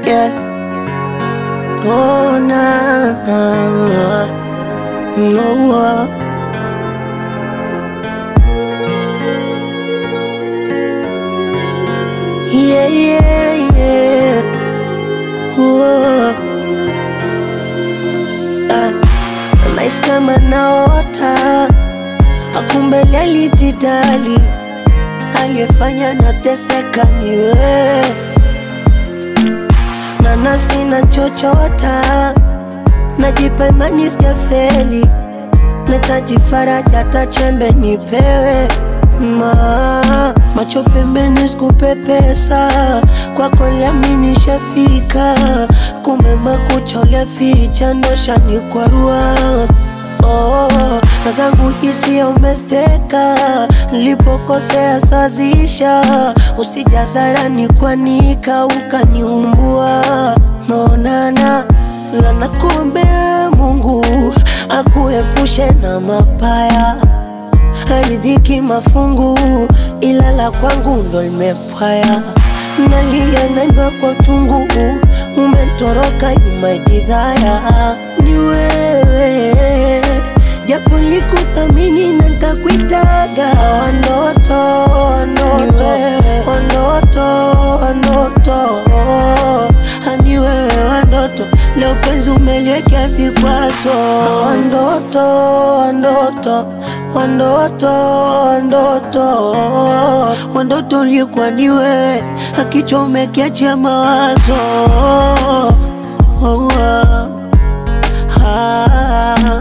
Yeah. Oh, na, na. No, uh. Yeah, yeah, yeah. Whoa. Ah, nahisi kama naota, akumbe alijidali, aliyefanya nateseka ni wewe, na nafsi nachochota, najipa imani sijafeli, nahitaji faraja, hata chembe nipewe ma macho pembeni, sikupepesa kwako, lami nishafika, kumbe makucha ulificha ndo shanikwarua. Oh, na zangu hisia umesteka, nilipokosea sazisha, usijadharani kwanika ukaniumbua. Naonana la nakuombea Mungu akuepushe na mapaya haridhiki mafungu, ila la kwangu ndo limepwaya. Nalia naimba kwa tungu, umetoroka imaidhaya. Ni wewe japo likuthamini na ntakuitaga wanoto wanoto wanoto wanoto hani wewe wandoto leo penzi umeliwekea vikwazo wandoto wandoto wandoto wandoto wandoto ulikuwa ni wewe akichomekea mawazo oh, ah, ah.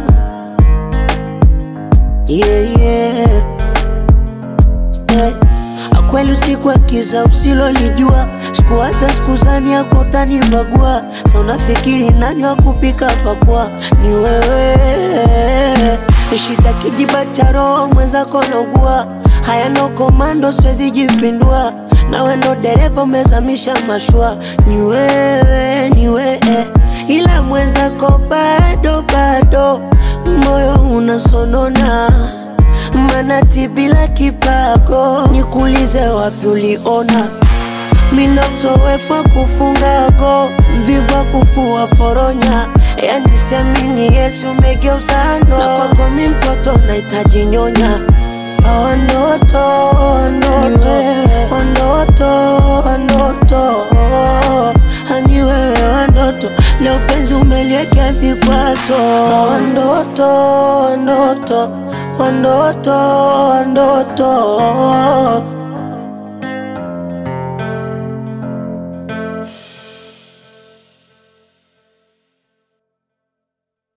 Yeah, yeah. Yeah. Akweli usiku wa kiza usilolijua, sikuwaza sikuzani yako utanibagua. Sa unafikiri nani wa kupika pakua? Ni wewe. Shida kijiba cha roho mwenzako naugua, haya no komando, siwezi jipindua. Nawe ndo dereva umezamisha mashua, ni wewe, ni wewe, ila mwenzako bado bado, moyo unasonona manati bila kipago, nikuulize wapi uliona mina uzoefu wa kufunga go, mvivu wa kufua foronya, yani siamini Yesu umegeuza no, na kwako mi mtoto nahitaji nyonya Wandoto, wandoto, wandoto, wandoto, hani wewe wandoto, leo penzi umeliwekea vikwazo. Wandoto, wandoto, wandoto, wandoto